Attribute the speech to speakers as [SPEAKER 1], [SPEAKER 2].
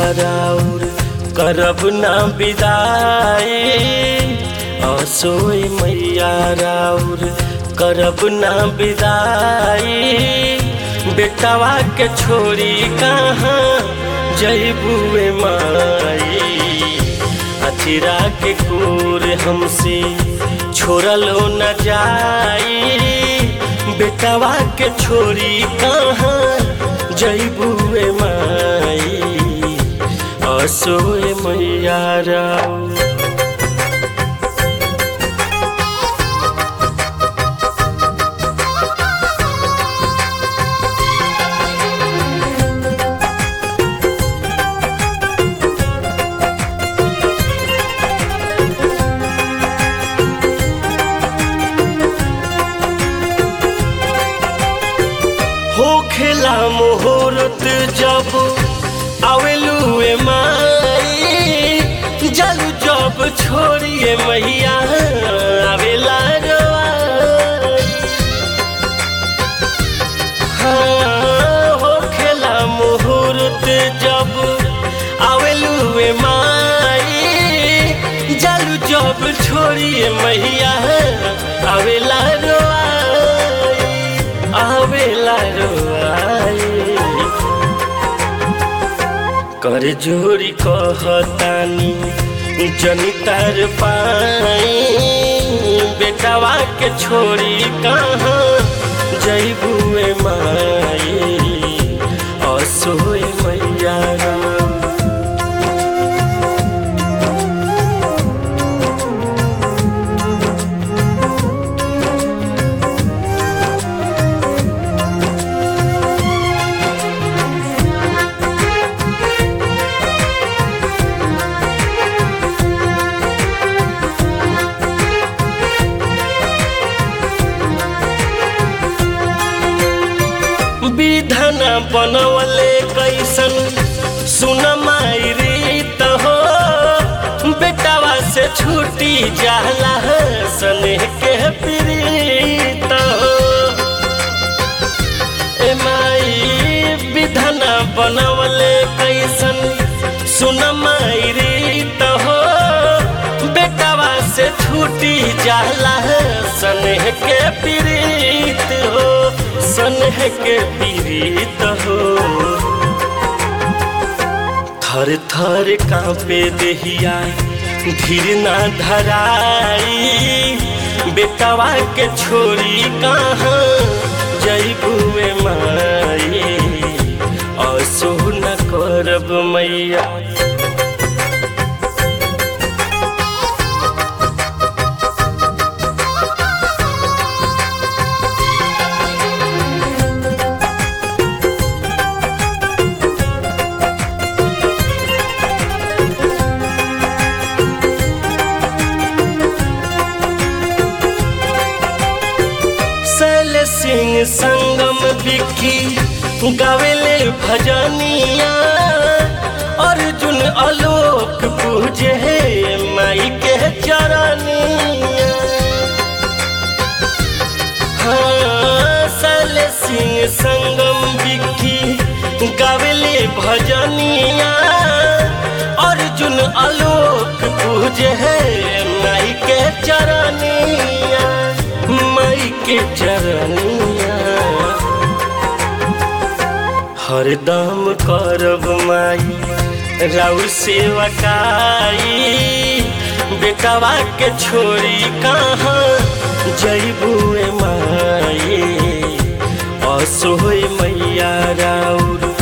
[SPEAKER 1] राउर करब ना विदाई असोई मैया राउर करब ना विदाई बेटवा के छोड़ी कहाँ जैबुए माई अचिरा के कोर हमसे छोड़लो न जाई बेटवा के छोड़ी कहाँ जैबुए माई असोए मैया राउर होखेला मुहूर्त जब आवेलुए माई जल जब छोड़िए मैया आवेला रवाई हाँ होखेला मुहूर्त जब आवेलुए माई जल जब छोड़िए मैया आवेला रवाई आवेला रोआई कर जोरी कहतानी जनितार पाई बेटवा के छोड़ी कहाँ जैबुए माई असोए मैया राम विधना बनवले कैसन सुन माई रीत हो बेटवा से छूटी जाला सने के प्रीत हो ए माई विधना बनवले कैसन सुन माई रीत हो बेटवा से छूटी जाला सने के प्रीत हो सनह के पीड़ित हो थर थर कांपे देहिया धीर ना धराई बेटवा के छोड़ी कहाँ जैबुए माई असो न करब मैया सल सिंह संगम बिखी गावेले भजनिया अर्जुन आलोक पूजे माई के चरनिया हाँ सल सिंह संगम बिखी गावेले भजनिया अर्जुन आलोक पूजे माई के चरनिया माई के चरनिया हरदम करब माई राउर सेवकाई बेटवा के छोड़ी कहाँ जैबुए माई असोय मैया राउर